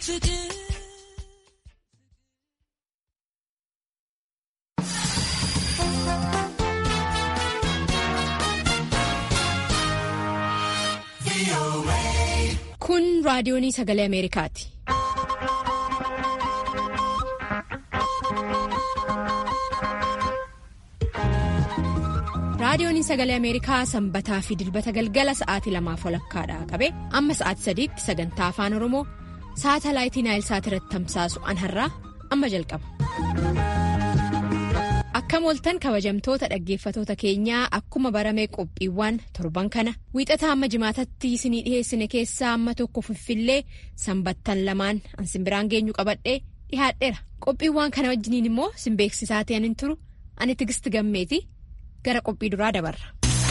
Kun raadiyoonii sagalee Ameerikaati. Raadiyooniin sagalee Ameerikaa sanbataa fi dilbata galgala sa'aatii lamaaf walakkaadhaa qabe amma sa'aatii sadiitti sagantaa afaan Oromoo saatalaayitii Naayilsaat irratti tamsaasu anharraa amma jalqaba. Akkam ooltan kabajamtoota dhaggeeffatoota keenyaa akkuma baramee qophiiwwan torban kana wiixataa amma jimaatatti isinii dhiheessine keessaa amma tokko fiffillee sanbattan lamaan an simbiraan geenyu qabadhee dhihaadheera qophiiwwan kana wajjiniin immoo simbeeksisaa ta'an hin turu ani tigisti gammeeti gara qophii duraa dabarra.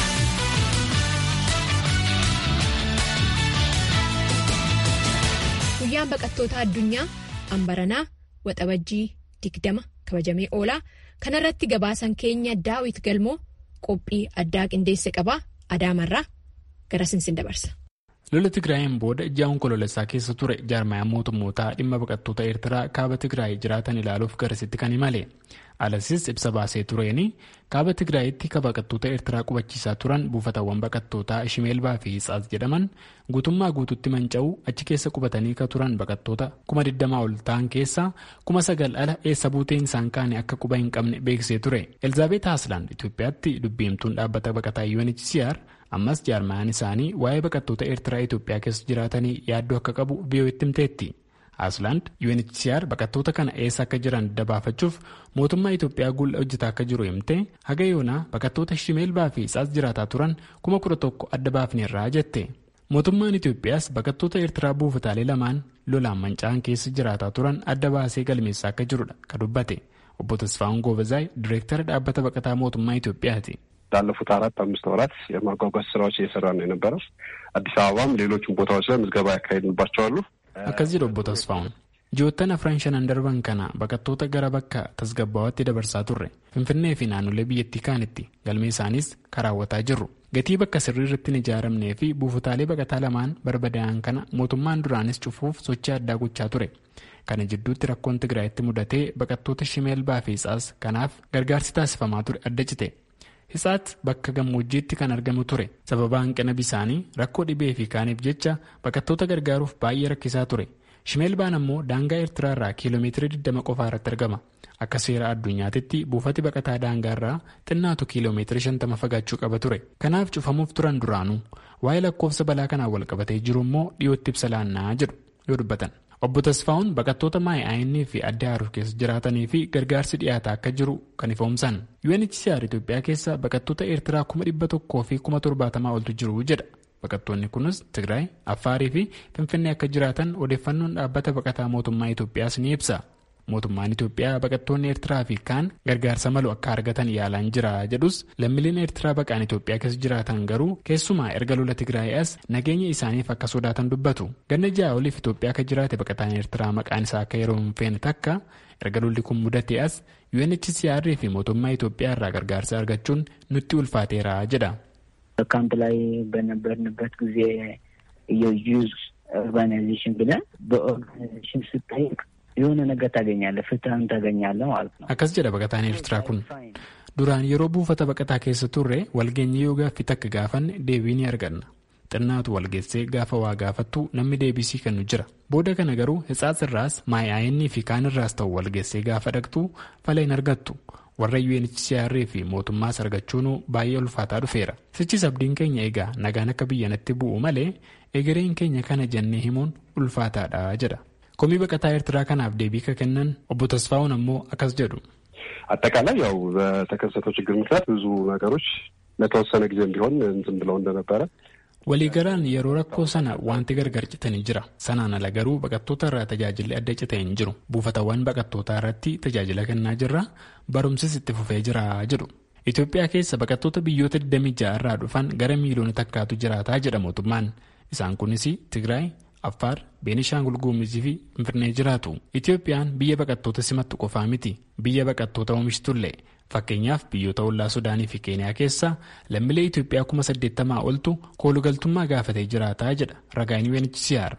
Guyyaan baqattoota addunyaa ambaranaa waxabajjii digdama kabajamee oolaa. kanarratti gabaasan keenya daawit galmoo qophii addaa qindeesse qabaa adaamarraa gara sinsin dabarsa. lola tigraayin booda ji'aan kololessaa keessa ture jaarmayaan mootummootaa dhimma baqattoota eertiraa kaaba tigraay jiraatan ilaaluuf garasitti kan imale alasis ibsa baasee tureeni kaaba tigraayitti ka baqattoota eertiraa qubachiisaa turan buufatawwan baqattootaa shimeelbaa fi hitsaas jedhaman guutummaa guututti manca'uu achi keessa qubatanii ka turan baqattoota kuma 20 ol ta'an keessaa kuma sagal ala eessa buuteen isaan kaane akka quba hin qabne beeksisee ture elizaabeet haasland itiyoophiyaatti dubbiimtuun dhaabbata baqataa unhcr ammas jaarmayaan isaanii waa'ee baqattoota eertiraa itiyoophiyaa keessa jiraatanii yaaddoo akka qabu biyyooti himteetti haasland unhcr baqattoota kana eessa akka jiran dabaafachuuf mootummaa itiyoophiyaa guulla hojjetaa akka jiru himte haga yoonaa baqattoota shimeelbaa fi hitsaas jiraataa turan kuma kudha tokko adda baafneerraa jette mootummaan itiyoophiyaas baqattoota eertiraa buufataalee lamaan lolaan manca'an keessa jiraataa turan adda baasee galmeessaa akka jirudha ka dubbate obbo tasfaa'un goobezaay direektara dhaabbata baqataa mootummaa itiyoophiyaati. ላለፉት አራት አምስት ወራት የማጓጓዝ ስራዎች እየሰራ ነው የነበረው። አዲስ አበባም ሌሎችም ቦታዎች ላይ ምዝገባ ያካሄድንባቸው አሉ። akkas jedhu obbo Tasfaa'un ji'oottan afran shanan darban kana baqattoota gara bakka tasgabbaawatti dabarsaa turre finfinnee fi naannolee biyyattii kaanitti galmee isaaniis karaawwataa jirru gatii bakka sirrii irratti hin ijaaramnee fi buufataalee baqataa lamaan barbadaa'an kana mootummaan duraanis cufuuf sochii addaa gochaa ture kana jidduutti rakkoon tigraayitti mudatee baqattoota shimeelbaa fi hitsaas kanaaf gargaarsi taasifamaa ture adda cite. Hitsaat bakka gammoojjiitti kan argamu ture sababa hanqina bisaanii rakkoo dhibee fi kaaniif jecha baqattoota gargaaruuf baay'ee rakkisaa ture shimeelbaan ammoo daangaa eertiraa irraa kiiloomeetirii 20 qofaa irratti argama akka seera addunyaatitti buufati baqataa daangaa irraa xinnaatu kiiloomeetirii 50 fagaachuu qaba ture kanaaf cufamuuf turan duraanuu waa'ee lakkoofsa balaa kanaan walqabatee jiru immoo dhiyootti ibsa laannaa jedhu yoo dubbatan. obbo Tasfaa'un baqattoota maay'aayinii fi adda haruuf keessa jiraatanii fi gargaarsi dhiyaataa akka jiru kan ifoomsan UNHCR Itoophiyaa keessa baqattoota eertiraa kuma dhibba tokkoo fi kuma torbaatamaa oltu jiru jedha baqattoonni kunis Tigraay Affaarii fi Finfinnee akka jiraatan odeeffannoon dhaabbata baqataa mootummaa Itoophiyaas ni ibsa mootummaan Itoophiyaa baqattoonni eertiraa fi kaan gargaarsa malu akka argatan yaalaan jira jedhus lammiileen eertiraa baqaan Itoophiyaa keessa jiraatan garuu keessumaa erga lola Tigraay as nageenya isaaniif akka sodaatan dubbatu ganna ja'a oliif Itoophiyaa akka jiraate baqataan eertiraa maqaan isaa akka yeroo hin feene takka erga lolli kun mudate as UNHCR fi mootummaa Itoophiyaa irraa gargaarsa argachuun nutti ulfaateera jedha. ካምፕ ላይ በነበርንበት ጊዜ የዩዝ ኦርጋናይዜሽን ብለን በኦርጋናይዜሽን ስጠይቅ የሆነ ነገር ታገኛለህ፣ ፍትህም ታገኛለህ ማለት ነው። akkas jedha baqataan eertiraa kun duraan yeroo buufata baqataa keessa turre walgeenye yoo gaaffii takka gaafanne deebii ni arganna xinnaatu walgeessee gaafa waa gaafattu namni deebisii kennu jira booda kana garuu hitsaas irraas maayi'aayinnii fi kaan irraas ta'u walgeessee gaafa dhaqxu fala hin argattu warra UNHCR fi mootummaas argachuun baay'ee ulfaataa dhufeera sichis abdiin keenya egaa nagaan akka biyyanatti bu'u malee egereen keenya kana jennee himuun ulfaataadha jedha. komii baqataa ኤርትraa kanaaf deebii ka kennan obbo Tasfaa'un ammoo akkas jedhu. አጠቃላይ ያው በተከሰተው ችግር ምክንያት ብዙ ነገሮች ለተወሰነ ጊዜም ቢሆን እንትን ብለው እንደነበረ waliigalaan yeroo rakkoo sana wanti gargar citanii jira sanaan ala garuu baqattoota irraa tajaajilli adda cite hin jiru buufatawwan baqattootaa irratti tajaajila kennaa jirra barumsis itti fufee jira jedhu Itoophiyaa keessa baqattoota biyyoota 26 irraa dhufan gara miiliyoona takkaatu jiraataa jedha mootummaan isaan kunis Tigraay Affaar, Beenishaangul Gumuzii fi Finfinnee jiraatu. Itoophiyaan biyya baqattoota simattu qofaa miti. Biyya baqattoota oomishitullee. Fakkeenyaaf biyyoota ollaa Sudaanii fi Keeniyaa keessa lammiilee Itoophiyaa kuma saddeettamaa oltu koolugaltummaa gaafatee jiraataa jedha ragaan UNHCR.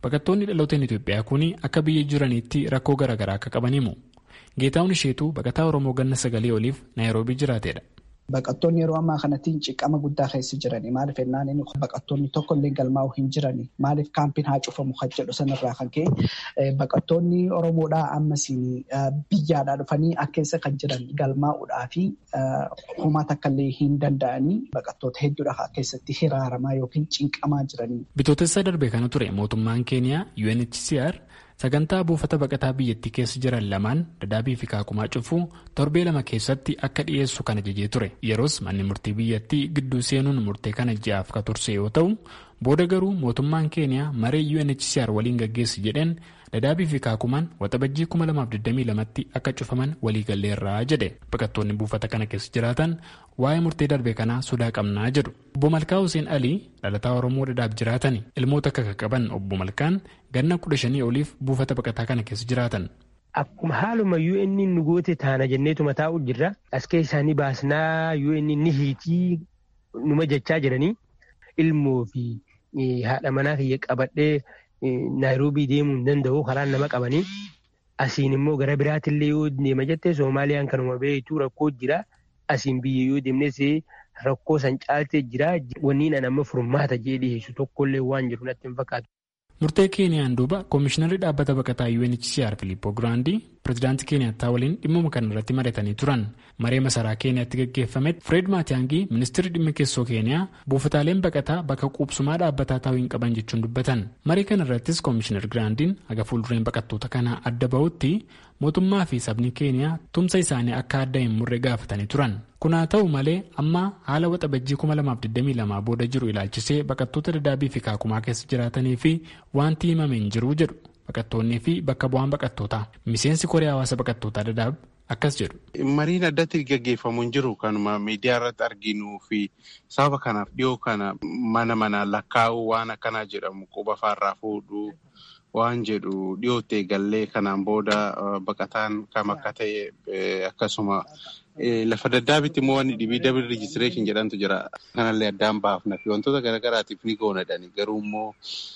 baqattoonni dhalooteen Itoophiyaa kun akka biyya jiraniitti rakkoo garaagaraa akka qaban himu. Geetaawwan isheetu baqataa Oromoo ganna sagalee oliif Naayiroobii jiraateedha. Baqattoonni yeroo ammaa kanatti ciqama guddaa keessa jirani. Maaliif ennaan inni baqattoonni tokko illee galmaa'u hin jirani. Maaliif kaampiin haa cufamu kan jedhu sanarraa kan ka'e baqattoonni Oromoodhaa ammas biyyaadhaa dhufanii akka keessa kan jiran galmaa'uudhaa fi homaa takka illee hin danda'anii baqattoota hedduudha keessatti hiraaramaa yookiin cinqamaa jiranii. Bitootessa darbe kana ture mootummaan Keeniyaa UNHCR sagantaa buufata baqataa biyyattii keessa jiran lamaan dadaabii fi kaakumaa cufuu torbee lama keessatti akka dhiyeessu kan ajajee ture yeroos manni murtii biyyattii gidduu seenuun murtee kana ji'aaf ka turse yoo ta'u booda garuu mootummaan keeniyaa maree UNHCR waliin gaggeessi jedheen dadaabii fi kaakumaan waxabajjii 2022tti akka cufaman waliigalleerraa jedhe baqattoonni buufata kana keessa jiraatan waa'ee murtee darbe kanaa sodaa qabnaa jedhu obbo Malkaa Hussein Alii dhalataa Oromoo dadaab jiraatan ilmoota akka qaban obbo Malkaan ganna kudha shanii oliif buufata baqataa kana keessa jiraatan. Akkuma haaluma UN nu goote taana jenneetuma taa'u jirra. As keessaanii baasnaa UN ni hiitii numa jechaa jiranii ilmoo fi haadha manaa kiyya qabadhee Naayiroobii deemuu hin danda'u karaan nama qabanii. Asiin immoo gara biraatillee yoo deema jettee Soomaaliyaan kanuma beektu rakkoo jira. Asiin biyya yoo deemnes rakkoo san caaltee jira. Wanni ani amma furmaata jee dhiyeessu tokkollee waan jiru natti hin fakkaatu. Murtee Keeniyaan duuba Koomishinarri dhaabbata baqataa UNHCR Filiippoo Giraandii pirezidaantii Keeniyaattaa waliin dhimma kana irratti mari'atanii turan. Maree masaraa Keeniyaatti gaggeeffametti Fireed Maatiyaangii ministeerri dhimma keessoo Keeniyaa buufataaleen baqataa bakka quubsumaa dhaabbataa ta'uu hin qaban jechuun dubbatan. Marii kana irrattis Koomishinar Giraandiin haga fuuldureen baqattoota kanaa adda bahutti mootummaa fi sabni Keeniyaa tumsa isaanii akka adda hin murre gaafatanii turan. Kun haa ta'u malee amma haala waxabajjii 2022 booda jiru ilaalchisee baqattoota dadaabii fi kaakumaa keessa jiraatanii fi wanti himame hin jiru jedhu baqattoonnii fi bakka bu'aan baqattootaa miseensi koree hawaasa baqattootaa dadaab akkas jedhu. Mariin addatti gaggeeffamu hin jiru kanuma miidiyaa irratti arginuu fi sababa kanaaf dhiyoo kana mana mana lakkaa'uu waan akkanaa jedhamu quba faarraa fuudhuu waan jedhu dhiyootti eegallee kanaan booda baqataan kam akka ta'e akkasuma. Lafa daddaabitti immoo wanni dhibii dabil rijistireeshin jedhantu jira. Kanallee addaan baafna fi wantoota garaagaraatiif ni goonadhani. Garuu immoo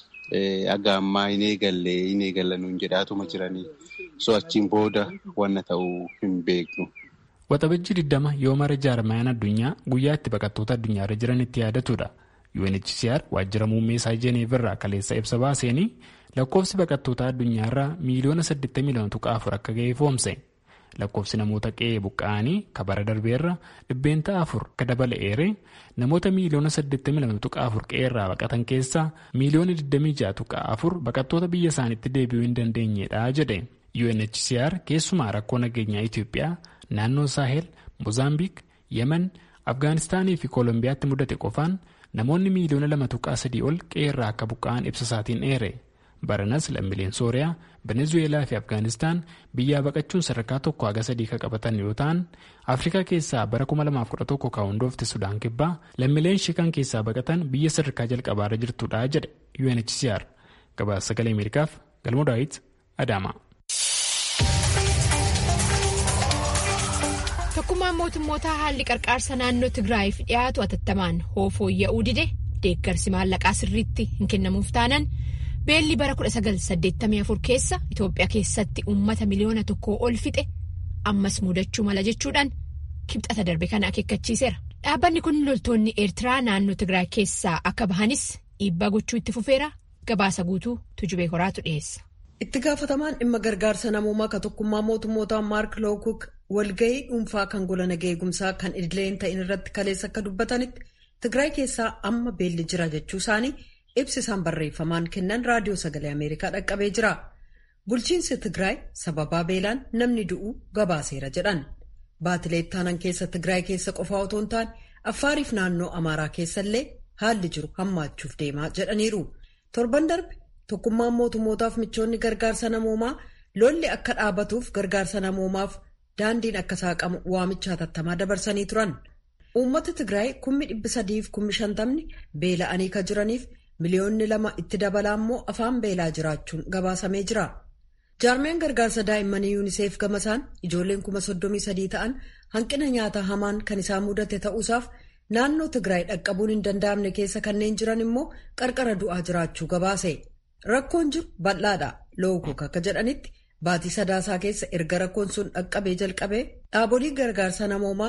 aga ammaa hin eegalle hin eegalla nuun jedhaatuma jiranii. So achiin booda wanna ta'uu hin beeknu. Waxabajjii 20 yoo mara jaarmayaan addunyaa guyyaa itti baqattoota addunyaarra jiran itti yaadatudha. UNHCR waajjira muummee isaa Jeneev irraa kaleessa ibsa baaseenii lakkoofsi baqattoota addunyaarraa miiliyoona 82.4 akka ga'e ifoomse. lakkoofsi namoota qe'ee buqqa'anii kabara darbeerra dhibbeenta afur akka dabala'eere namoota miiliyoona 82.4 qe'eerraa baqatan keessaa miiliyoona 26.4 baqattoota biyya isaaniitti deebi'uu hin dandeenyedha jedhe UNHCR keessumaa rakkoo nageenyaa Itoophiyaa naannoo Saahel Mozaambiik Yemen Afgaanistaanii fi Koolombiyaatti mudate qofaan namoonni miiliyoona 2.3 ol qe'eerraa akka buqqa'an ibsa isaatiin dheere. baranas lammiileen sooriyaa venezuweelaa fi afgaanistaan biyyaa baqachuun sadarkaa tokko haga sadii kan qabatan yoo ta'an afrikaa keessaa bara 2011 kan hundoofte sudaan kibbaa lammiileen shikan keessaa baqatan biyya sadarkaa jalqabaarra jirtudha jedhe UNHCR gabaasa sagalee ameerikaaf galmoo daawit adaama. tokkummaan mootummoota haalli qarqaarsa naannoo tigraayiif dhiyaatu atattamaan fooyya'uu dide deeggarsi maallaqaa sirriitti hin kennamuuf taanan. beelli bara 1984 keessa Itoophiyaa keessatti uummata miliyoona tokkoo ol fixe ammas mudachuu mala jechuudhaan kibxata darbe kana akeekkachiiseera. Dhaabbanni kun loltoonni Eertiraa naannoo Tigraay keessaa akka bahanis dhiibbaa gochuu itti fufeera gabaasa guutuu tujubee horaatu dhiyeessa. Itti gaafatamaan dhimma gargaarsa namoomaa ka tokkummaa mootummootaa Maark Lookuk walgahii dhuunfaa kan gola nagaa eegumsaa kan idileen ta'in irratti kaleessa akka dubbatanitti Tigraay keessaa amma beelli jira jechuu isaanii. ibsi isaan barreeffamaan kennan raadiyoo sagalee ameerikaa dhaqqabee jira bulchiinsi tigraay sababaa beelaan namni du'uu gabaaseera jedhan baatilee ittaanan keessa tigraay keessa qofaa otoo hin taane affaariif naannoo amaaraa keessallee haalli jiru hammaachuuf deemaa jedhaniiru torban darbe tokkummaan mootummootaaf michoonni gargaarsa namoomaa lolli akka dhaabatuuf gargaarsa namoomaaf daandiin akka saaqamu waamicha hatattamaa dabarsanii turan uummata tigraay kummi dhibbi sadiif kummi shantamni beela'anii ka jiraniif. miliyoonni lama itti dabalaa immoo afaan beelaa jiraachuun gabaasamee jira jaarmeen gargaarsa daa'immanii yuuniseef gamasaan ijoolleen kuma soddomii sadii ta'an hanqina nyaataa hamaan kan isaan mudate ta'uusaaf naannoo tigraay dhaqqabuun hin danda'amne keessa kanneen jiran immoo qarqara du'aa jiraachuu gabaase Rakkoon jiru bal'aadha. Lookuk akka jedhanitti baatii sadaasaa keessa erga rakkoon sun dhaqqabee jalqabee dhaabolee gargaarsa namoomaa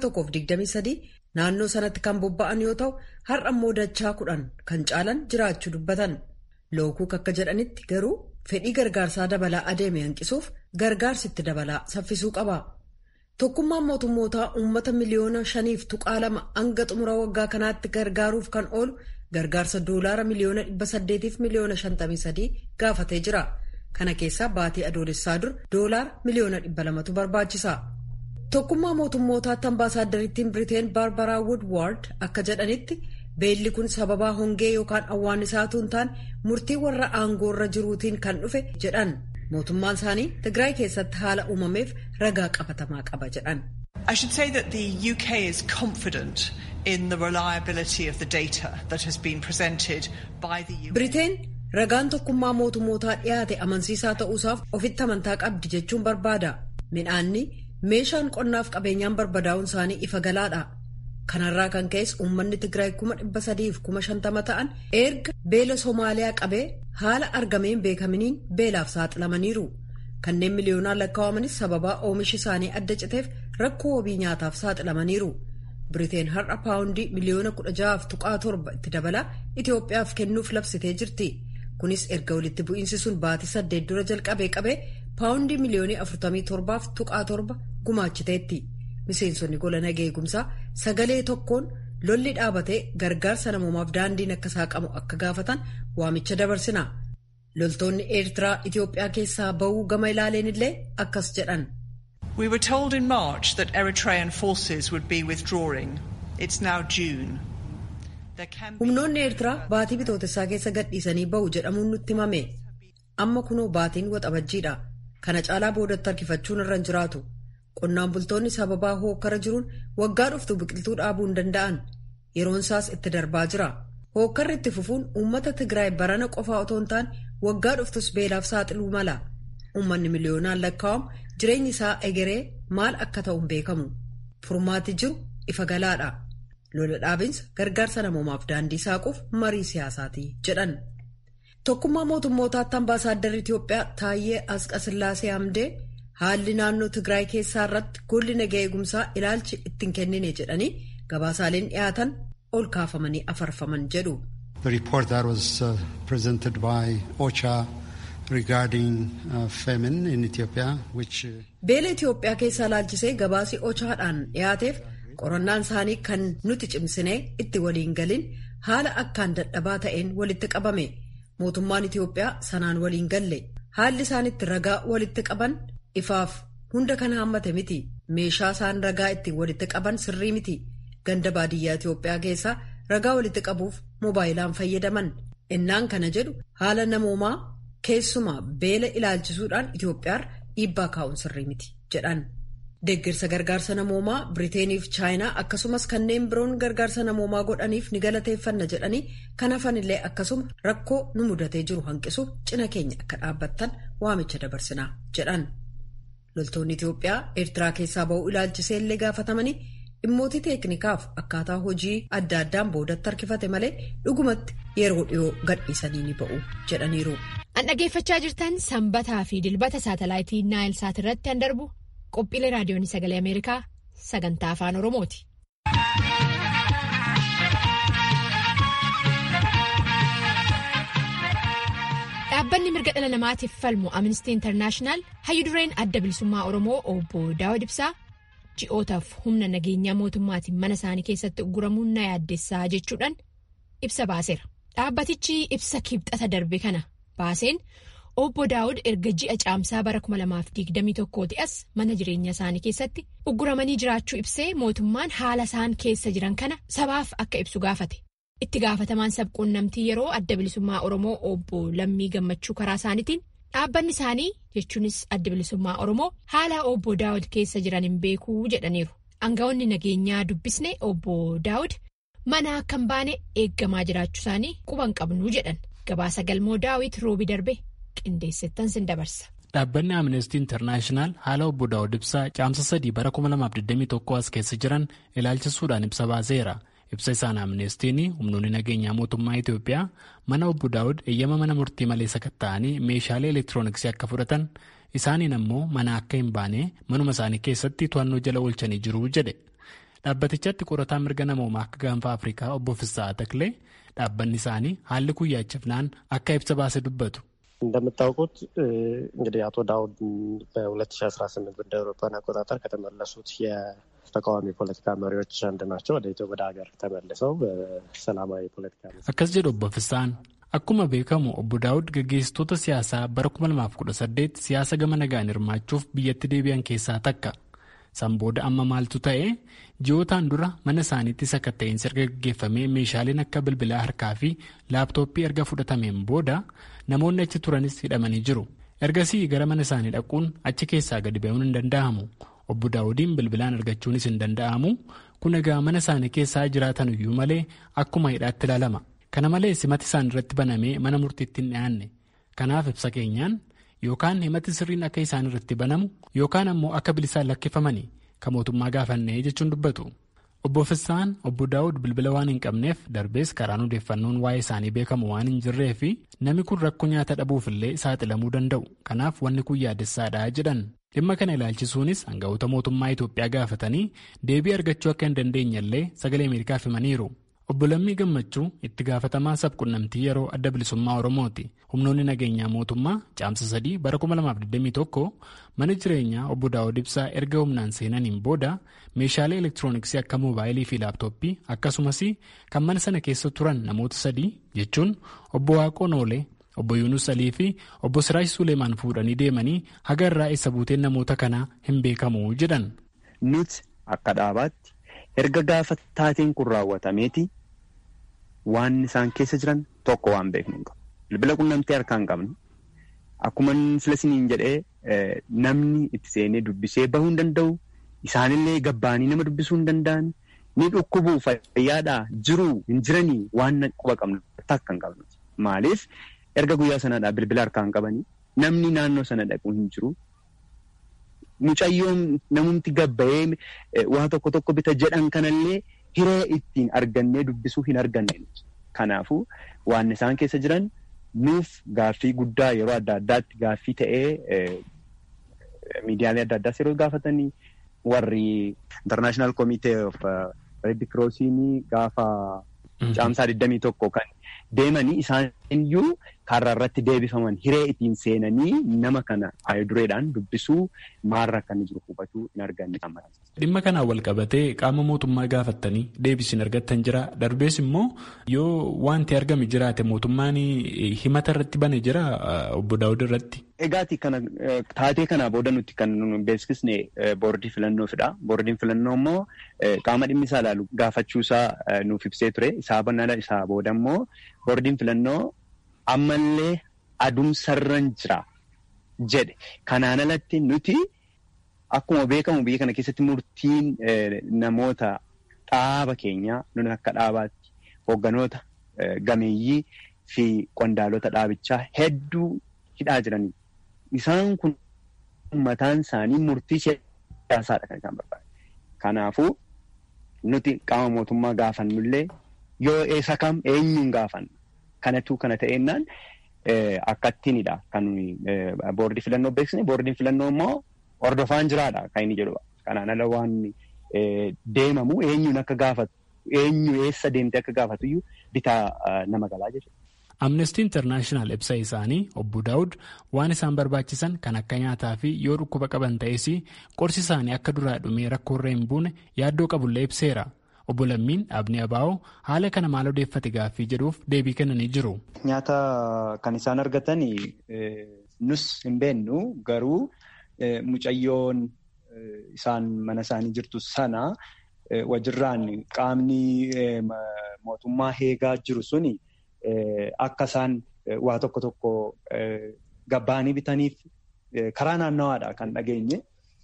123 naannoo sanatti kan bobba'an yoo ta'u har'a immoo dachaa kudhan kan caalan jiraachuu dubbatan. Lookuk akka jedhanitti garuu fedhii gargaarsaa dabalaa adeeme hanqisuuf gargaarsi itti dabalaa saffisuu qaba. Tokkummaan mootummootaa uummata miliyoona shaniif tuqaa lama hanga xumura waggaa kanaatti gargaaruuf kan oolu gargaarsa doolaara miliyoona dhibba saddeetiif miliyoona shantamii sadii gaafatee jira. Kana keessaa baatii adoolessaa dur doolaara miliyoona dhibba lamatu barbaachisa. Tokkummaa mootummootaatti ambaasaaddariittiin Biriteen Baarbaraa Woodward akka jedhanitti beelli kun sababaa hongee yookaan awwaannisaatuu hin taane murtii warra aangoorra jiruutiin kan dhufe jedhan. mootummaan isaanii Tigraay keessatti haala uumameef ragaa qabatamaa qaba jedhan. I should say that the UK is confident in the reliability of the data that has been presented by the UN. Biriteen ragaan tokkummaa mootummootaa dhiyaate amansiisaa ta'uusaaf ofitti amantaa qabdi jechuun barbaada. Midhaanni meeshaan qonnaaf qabeenyaan barbadaa'uun isaanii ifa galaadha. Kanarraa kan ka'es uummanni Tigraay kuma dhibba sadiif kuma shantama ta'an erga beela Somaaliyaa qabee haala argameen beekaminiin beelaaf saaxilamaniiru. Kanneen miliyoonaan lakkaawamanis sababaa oomishi isaanii adda citeef rakkoo wabii nyaataaf saaxilamaniiru. Biriteen har'a paawundii miliyoona kudha ja'aaf tuqaa torba itti dabalaa Itoophiyaaf kennuuf labsitee jirti. Kunis erga walitti bu'iinsi sun baatii saddeet dura jalqabee qabee paawundii miliyoonii afurtamii torbaaf tuqaa torba gumaachiteetti. Miseensonni gola nagaa eegumsaa sagalee tokkoon lolli dhaabatee gargaarsa namoomaaf daandiin akka saaqamu akka gaafatan waamicha dabarsina. Loltoonni Eertiraa Itoophiyaa keessaa ba'uu gama ilaaleen illee akkas jedhan. We were told in March that Eritrean forces would be withdrawing. It's now June. Humnoonni Eertiraa baatii bitootessaa keessa gadhiisanii ba'u jedhamuun nutti himame. Amma kunoo baatiin waxabajjiidha. Kana caalaa boodatti harkifachuun irra hin jiraatu. Qonnaan bultoonni sababaa hookkara jiruun waggaa dhuftu biqiltuu dhaabuu hin danda'an. Yeroon isaas itti darbaa jira. Hookkarri itti fufuun uummata Tigraay barana qofaa otoo hin taane waggaa dhuftus beelaaf saaxiluu mala. Uummanni miliyoonaan lakkaa'amu jireenyi isaa egeree maal akka ta'u hin beekamu. Furmaati jiru ifa galaadha. Lola dhaabinsa gargaarsa namoomaaf daandii saaquuf marii siyaasaati jedhan. Tokkummaa mootummootaatti ambaasaadarri Itoophiyaa Taayyee Asqasillaasee Hamdee haalli naannoo Tigraay keessaa irratti golli nagaa eegumsaa ilaalchi ittiin kennine jedhanii gabaasaaleen dhiyaatan ol kaafamanii afarfaman jedhu. The report that was uh, presented by OCHA regarding uh, famine in Ethiopia, which. Uh, Beela Itoophiyaa keessaa ilaalchisee gabaasii OCHAadhaan dhiyaateef qorannaan isaanii kan nuti cimsinee itti waliin galin haala akkaan dadhabaa ta'een walitti qabame. Mootummaan Itoophiyaa sanaan waliin galle. Haalli isaan itti ragaa walitti qaban ifaaf hunda kan haammate miti. Meeshaa isaan ragaa ittiin walitti qaban sirrii miti. Ganda baadiyyaa Itoophiyaa keessaa ragaa walitti qabuuf moobaayilaan fayyadaman. Innaan kana jedhu haala namoomaa keessumaa beela ilaalchisuudhaan Itoophiyaarra dhiibbaa kaa'uun sirrii miti jedhan. Deeggarsa gargaarsa namoomaa Biriiteeniif Chaayinaa akkasumas kanneen biroon gargaarsa namoomaa godhaniif ni galateeffanna jedhanii kan hafanillee akkasuma rakkoo nu mudatee jiru hanqisuuf cina keenya akka dhaabbattan waamicha dabarsinaa jedhan. Loltoonni Itoophiyaa Eertiraa keessaa ba'uu ilaalchisee illee gaafatamanii dhimmoota teeknikaaf akkaataa hojii adda addaan boodatti harkifate malee dhugumatti yeroo dhiyoo gadhiisanii ni ba'u jedhaniiru. An dhaggeeffachaa jirtan sanbataa fi dilbata saatalaayitii Naayil Saat irratti an darbu qophiilee raadiyoon sagalee Ameerikaa sagantaa afaan Oromooti. Dhaabbanni mirga dhala namaatiif falmu Amnestii Intarnaashinaal hayyudureen adda bilisummaa Oromoo obbo Daawud Ibsaa ji'ootaaf humna nageenyaa mootummaatiin mana isaanii keessatti ugguramuun na yaaddessaa jechuudhaan ibsa baaseera. Dhaabbatichi ibsa kibxata darbe kana baaseen obbo Daawud erga ji'a caamsaa bara 2021 as mana jireenya isaanii keessatti ugguramanii jiraachuu ibsee mootummaan haala isaan keessa jiran kana sabaaf akka ibsu gaafate. Itti gaafatamaan sabquunnamtii yeroo adda bilisummaa Oromoo obbo Lammii Gammachuu karaa isaaniitiin dhaabbanni isaanii jechuunis adda bilisummaa Oromoo haala obbo Daawud keessa jiran hin beekuu jedhaniiru. Aangawoonni nageenyaa dubbisne obbo Daawud mana akka hin baane eeggamaa jiraachuu isaanii quban qabnuu jedhan. Gabaasa galmoo daawit roobi darbe qindeessettan sin dabarsa. Dhaabbanni Amnestii Intarnaashinaal haala obbo Daawud ibsaa caamsa sadii bara 2021 as keessa jiran ilaalchisuudhaan ibsa baaseera. ibsa isaan amneestiin humnoonni nageenyaa mootummaa Itoophiyaa mana obbo Daawud eeyyama mana murtii malee sakatta'anii meeshaalee elektirooniksii akka fudhatan isaaniin ammoo mana akka hin baane manuma isaanii keessatti to'annoo jala oolchanii jiru jedhe. Dhaabbatichatti qorataa mirga namoomaa akka gaanfa Afrikaa obbo Fissaa Taklee dhaabbanni isaanii haalli kun yaachifnaan akka ibsa baase dubbatu. እንደምታውቁት እንግዲህ አቶ ዳውድ በ2018 እንደ አውሮፓውያን አቆጣጠር ከተመለሱት የተቃዋሚ ፖለቲካ መሪዎች አንድ ናቸው። ወደ ኢትዮ ወደ ሀገር ተመልሰው በሰላማዊ ፖለቲካ akkas jedhu obbo Fissaan akkuma beekamu obbo Daawud gaggeessitoota siyaasaa bara 2018 siyaasa gama nagaan hirmaachuuf biyyatti deebi'an keessaa takka. San booda amma maaltu ta'e ji'ootaan dura mana isaaniitti sakatta'insi erga gaggeeffamee meeshaaleen akka bilbilaa harkaa fi laaptooppii erga fudhatameen booda namoonni achi turanis hidhamanii jiru. Ergasii gara mana isaanii dhaquun achi keessaa gadi ba'uun hin danda'amu. Obbo Daawudiin bilbilaan argachuunis hin danda'amu. Kun egaa mana isaanii keessaa jiraatan iyyuu malee akkuma hidhaatti ilaalama. Kana malees himati isaan irratti banamee mana murtiitti hin dhiyaanne. Kanaaf ibsa keenyaan yookaan himati sirriin akka isaan irratti banamu yookaan ammoo akka bilisaan lakkifamanii kan mootummaa gaafannee jechuun dubbatu. Obbo Fissaan obbo Daawud bilbila waan hin qabneef darbees karaan odeeffannoon waa'ee isaanii beekamu waan hin jirree fi namni kun rakkoo nyaata dhabuufillee saaxilamuu danda'u. Kanaaf wanni kun yaadessaadha jedhan. Dhimma kana ilaalchisuunis hangafoota mootummaa Itoophiyaa gaafatanii deebii argachuu akka hin dandeenyellee sagalee Ameerikaaf himaniiru. Obbo Lammii Gammachuu itti gaafatamaa sabquunnamtii yeroo adda bilisummaa Oromooti. Humnoonni nageenyaa mootummaa caamsa sadii bara 2021 mana jireenyaa obbo Daawud Ibsaa erga humnaan seenaniin booda meeshaalee elektirooniksii akka moobaayilii fi laaptooppii akkasumas kan mana sana keessa turan namoota sadii jechuun obbo Waaqoo Noolee, obbo Yuunus Alii fi obbo Siraash Suleemaan fuudhanii deemanii haga irraa eessa buuteen namoota kanaa hin beekamu jedhan. Nuti akka dhaabaatti erga gaafa taateen kun raawwatameeti waan isaan keessa jiran tokko waan beeknu hin qabu. Bilbila qunnamtee harkaa hin qabnu. Akkuma filasiniin jedhee namni itti seenee dubbisee bahuu hin danda'u. Isaanillee gabbaanii nama dubbisuu hin danda'an. Ni dhukkubuu fayyaadhaa jiruu hin jiranii waan quba qabnu takka hin qabnu. Maaliif erga guyyaa sanaadhaa bilbila harkaa hin qabanii namni naannoo sana dhaqu hin jiru. Mucayyoon namumti gabbayee waa tokko tokko bita jedhan kanallee hiree ittiin argannee dubbisuu hin arganne. Kanaafuu waan isaan keessa jiran nuuf gaaffii guddaa yeroo adda addaatti gaaffii ta'ee miidiyaalee adda addaas yeroo gaafatanii warri International Committee of Red Crossiin gaafa caamsaa 21 kan deemanii isaan iyyuu karra irratti deebifaman hiree ittiin seenanii nama kana dureedhaan dubbisuu maarra akka inni jiru hubachuu hin arganne. Dhimma kanaan wal qabatee qaama mootummaa gaafattanii deebisin argattan jira. Darbees immoo yoo wanti argame jiraate mootummaan himata irratti bane jira obbo Daawud irratti. Egaati kana taatee kanaa booda nuti kan beeksisne boordii filannoofiidha. Boordiin filannoo immoo qaama dhimmi isaa ilaalu gaafachuusaa nuuf ibsee ture. Isaa banala isaa booda immoo boordiin filannoo ammallee adumsarran jira jedhe. Kanaan alatti nuti akkuma beekamu biyya kana keessatti murtiin namoota dhaaba keenyaa nuni akka dhaabaatti hoogganoota gameeyyii fi qondaalota dhaabichaa hedduu hidhaa jiranii. Isaan kun mataan isaanii murtii siyaasaadha kan isaan barbaadu. Kanaafuu nuti qaama mootummaa gaafannullee yoo eessa kam eenyuun gaafanna. Kanatu kana ta'ennaan akkattiinidha kan boordii filannoo beeksisne. Boordiin filannoo immoo hordofaan jiraadha kan inni jedhu. Kanaan ala waan deemamu eenyuun akka gaafatu eenyu eessa deemtee akka gaafatu iyyuu bitaa nama galaa jechuudha. Amnestii Intarnaashinaal ibsa isaanii obbo Daawud waan isaan barbaachisan kan akka nyaataa fi yoo dhukkuba qaban ta'es qorsi isaanii akka duraa dhumee rakkoorra hin buune yaaddoo qabullee ibseera. Obbo Lammiin dhaabni Abaa'oo haala kana maal odeeffate gaaffii jedhuuf deebii kennanii jiru. Nyaata kan isaan argatan nus hin beennu garuu mucayyoon isaan mana isaanii jirtu sana wajjirraan qaamni mootummaa eegaa jiru suni. Akka isaan waa tokko tokko gabbaanii bitaniif karaa naannawaadha kan dhageenye.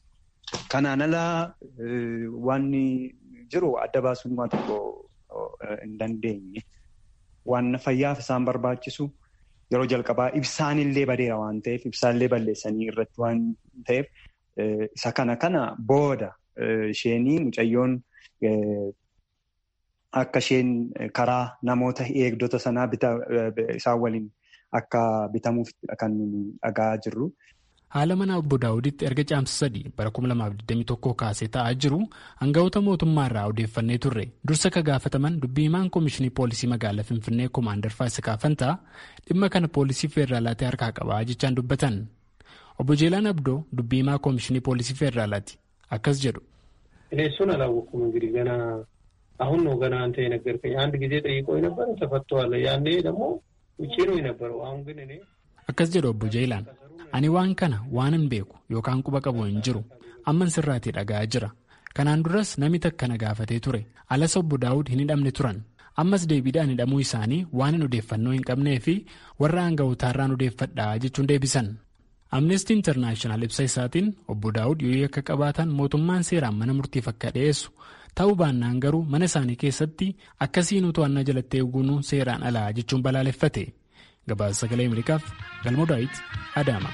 Kanaan alaa waan jiru adda baasuun waa tokko hin dandeenye. Waan fayyaaf isaan barbaachisu yeroo jalqabaa ibsaanillee badeera waan ta'eef ibsaanillee balleessanii irratti waan ta'eef isa kana kana booda isheenii mucayyoon akka isheen karaa namoota eegdota sanaa isaan waliin akka bitamuuf kan dhagaa jirru. Haala mana obbo Daawuditti erga caamsa sadii bara 2021 kaasee ta'aa jiru hangafoota mootummaa irraa odeeffannee turre dursa ka gaafataman dubbii himaan koomishinii poolisii magaalaa Finfinnee Koomaandar Faasikaa Fantaa dhimma kana poolisii feeraalaatti harkaa qabaa jechaan dubbatan. Obbo Jeelaan Abdoo dubbii himaa koomishinii poolisii feeraalaati akkas jedhu. እሱን አላወኩም እንግዲህ ገና አሁን ነው ገና አንተ የነገርከኝ አንድ ጊዜ ጠይቆ የነበረ ተፈቷል ያኔ ደግሞ ውጭ ነው የነበረው አሁን ግን እኔ akkas jedhu obbo Jeelaan ani waan kana waanan beeku yookaan quba qabu hin jiru amman sirraatii dhaga'aa jira kanaan duras namni takka na gaafatee ture alas obbo daawud hin hidhamne turan ammas deebiidhaan hidhamuu isaanii waanan odeeffannoo hin qabnee fi warra hanga'ootaarraan odeeffadhaa jechuun deebisan. amnestii intarnaashinaal ibsa isaatiin obbo daawud yoo akka qabaatan mootummaan seeraan mana murtiif akka dhiyeessu ta'uu baannaan garuu mana isaanii keessatti akkasiin to'annaa jalatti eeguun seeraan alaa jechuun balaaleffate. gabaasa sagalee ameerikaaf galmoo daawit adaama.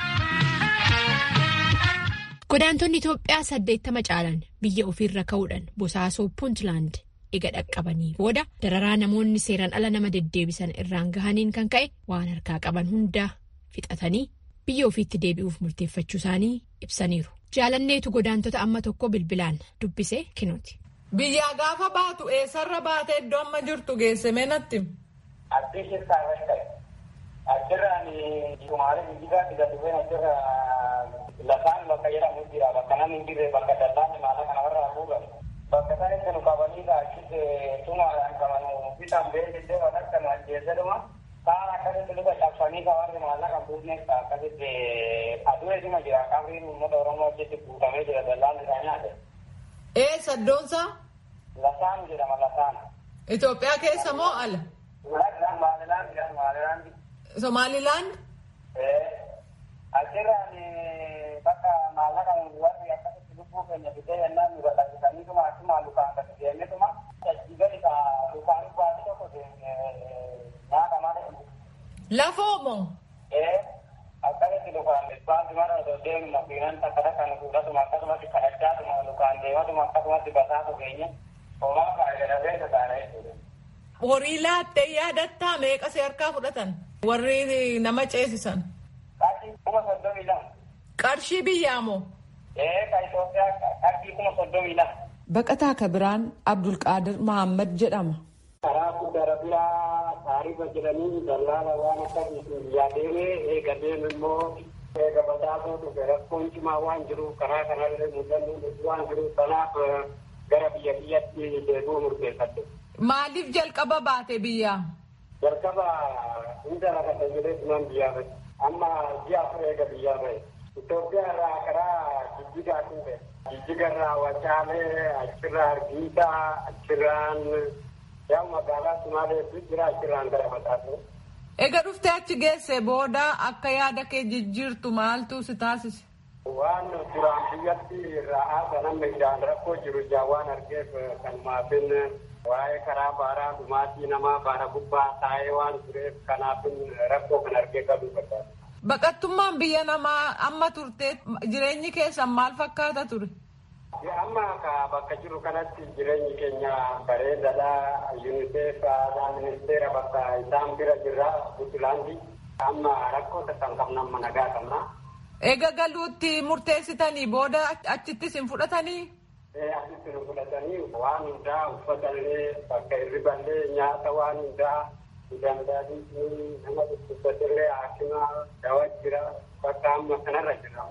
godaantonni itoophiyaa saddeettama caalan biyya ofiirra ka'uudhaan bosaasoo puuntland ega dhaqqabanii booda dararaa namoonni seeraan ala nama deddeebisan irraan gahaniin kan ka'e waan harkaa qaban hunda fixatanii biyya ofiitti deebi'uuf murteeffachuu isaanii ibsaniiru jaalanneetu godaantota amma tokko bilbilaan dubbise kinooti. biyyaa gaafa baatu eessarra baatee iddoo amma jirtu geesse meenatti. Addii keessaa irratti ta'e. Achirraan Sumaalee Jijjigaa Diga Dubeen achirra lafaan bakka jedhamu jira. Bakka namni hin jirre bakka dallaan maala kana warra haguugan. Bakka isaan itti nu qabanii achis tumaadhaan qaban bitaan beeksisee waan akka nu ajjeesedhuma. Kaan akkasitti luka cabsanii ka warri maallaqa hin buufneef akkasitti aduu eesuma jira. Qabriin uummata Oromoo achitti guutamee jira dallaan isaa nyaate. Eessa iddoonsaa? Lasaan jedhama lasaan. Itoophiyaa keessa moo ala? Somaalilaand? Achirraan bakka maallaqa warri akkasitti lubbuu keenya fidee yennaan nu gadhiisaniituma achuma lukaan gadi deemnetuma achii gadi ka lukaan baasii tokko nyaata malee. Lafoo moo? Akkasitti lukaan baasii mara osoo deemu makiinaan takka takka nu fuudhatuma akkasumatti kadhachaatuma lukaan deematuma akkasumatti basaatu keenya homaa faayidadafeessa taana jechuudha. Horii laattee yaadattaa meeqa si harkaa fudhatan? Warri nama ceesisan. Qarshii kuma soddomii lama. Qarshii biyyaa moo? Ee ka Itoophiyaa qarshii kuma soddomii lama. Baqataa Kabiraan Abdulqaadir Mahammad jedhama. Karaa guddaa rabiyaa taarifa jedhanii dallaala waan akkasiitu biyyaa deemee eega deemu immoo eega basaasoo dhufe rakkoon cimaa waan jiruuf karaa kanallee mul'annu waan jiruuf kanaaf gara biyya biyyatti deebi'uu murteeffadde. Maaliif jalqaba baate biyyaa? Jalqaba hunda lafa jedhee tunan biyyaa bahe. Amma ji'a afur eega biyyaa bahe. Itoophiyaa irraa karaa jijjigaa dhufe. Jijjiga irraa Wacaalee, achirraa Argiisaa, achirraan yaa magaalaa Sumaaleetu jira achirraan gara Basaasoo. Eega dhuftee achi geesse booda akka yaada kee jijjiirtu maaltu si taasise? Waan duraan biyyatti ra'aa sanamma ijaan rakkoo jiru ijaan waan argeef kanumaafin waa'ee karaa baaraa dhumaatii namaa baara gubbaa taa'ee waan tureef kanaafin rakkoo kan argee qabuu barbaada. Baqattummaan biyya namaa amma turte jireenyi keessan maal fakkaata ture? Amma bakka jiru kanatti jireenyi keenya bareedadha. UNICEF ministeera bakka isaan bira jirra Buntlaandi. Amma rakkoo takkan qabna amma nagaa qabna. Eega galuutti murteessitanii booda achittis hin fudhatanii? Asitti nu fudhatanii waan hundaa uffatallee bakka hirriballee nyaata waan hundaa danda'anii nama dhukkubsatillee haakima dawa jira bakka amma kanarra jira.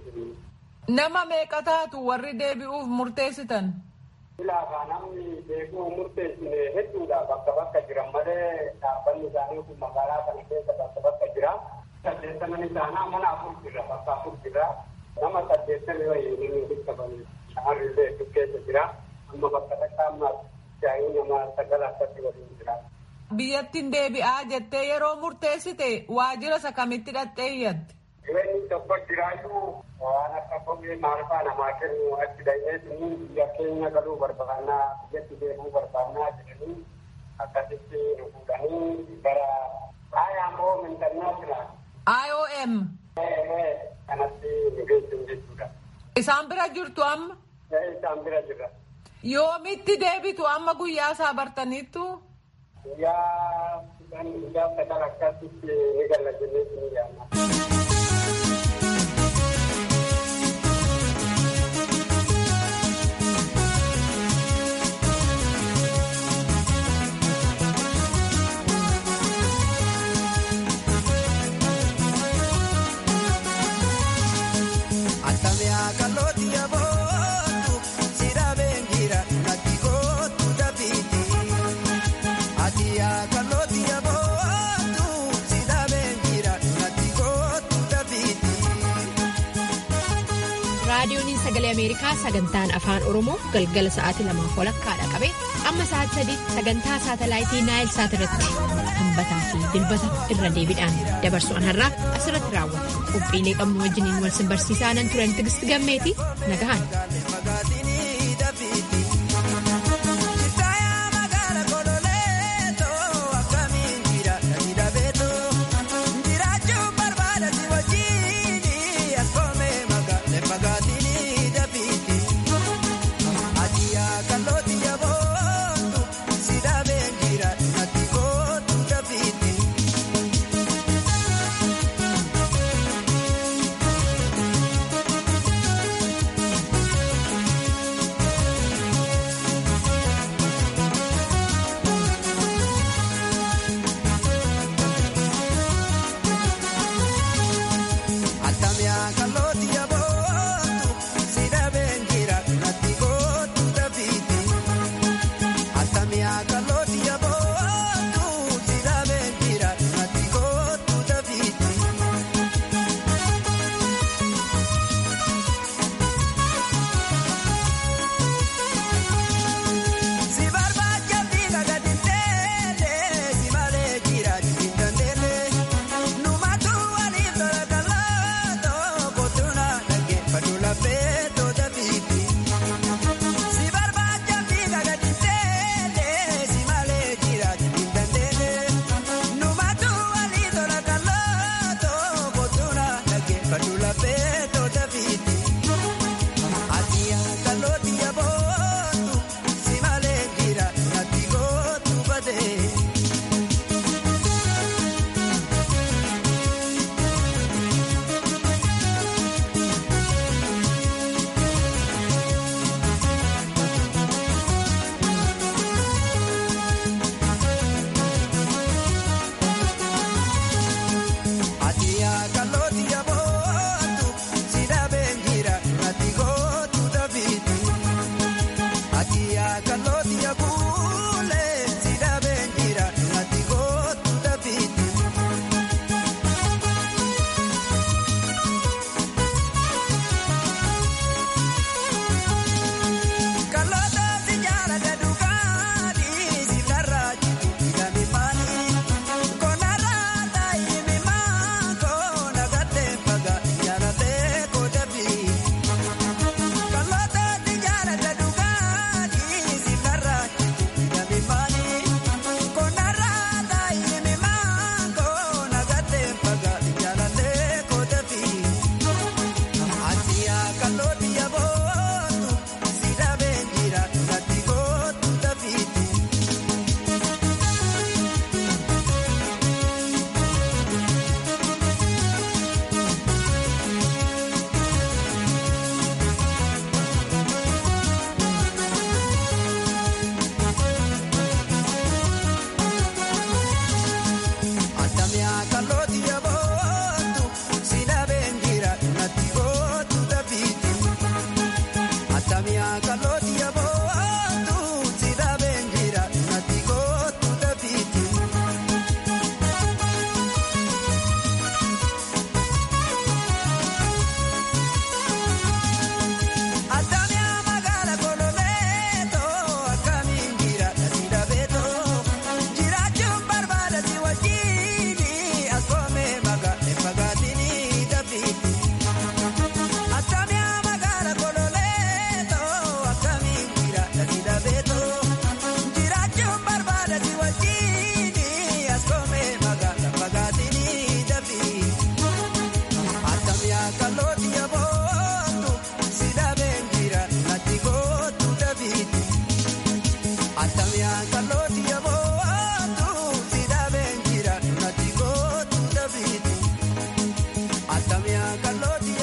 Nama meeqa taatu warri deebi'uuf murteessitan? Ilaafa namni deebi'uu murteessine hedduudha bakka bakka jiran malee dhaabbanni isaanii kun magaalaa kana keessa bakka bakka jira. Saddeettaman isaanaa mana afur jira bakka afur jira. Nama saddeettami wayii inni dhiqqabanii shamarrillee hedduu keessa jira. Amma bakka takka amma jaayii nama sagala akkatti waliin jira. Biyyattiin deebi'aa jettee yeroo murteessite waajjira isa kamitti dhaqxee iyyatte? Jireenyi tokko jiraayyuu waan akka kophee maalfaa namaa kennu achi dhaqnee biyya keenya galuu barbaannaa biyyatti deemuu barbaannaa jedhanii akkasitti nu fuudhanii gara IOM International. IOM. Kanatti nu geessu jechuudha. Isaan bira jirtu amma? Isaan bira jirra. Yoomitti deebitu amma guyyaa isaa bartaniittu? Guyyaa guyyaa sadan akkasitti eegalla jennee ni yaadna. raadiyooniin sagalee ameerikaa sagantaan afaan oromoo galgala sa'aatii lamaaf walakkaadha qabe amma sa'aatii sadii sagantaa saatalaayitii naayil saat irratti hambataa fi dilbata irra deebiidhaan dabarsu'an har'aa asirratti raawwata qophiilee qabnu wajjiniin wal simbarsiisaa nan turan tigisti gammeeti nagahan. Kaloti yabo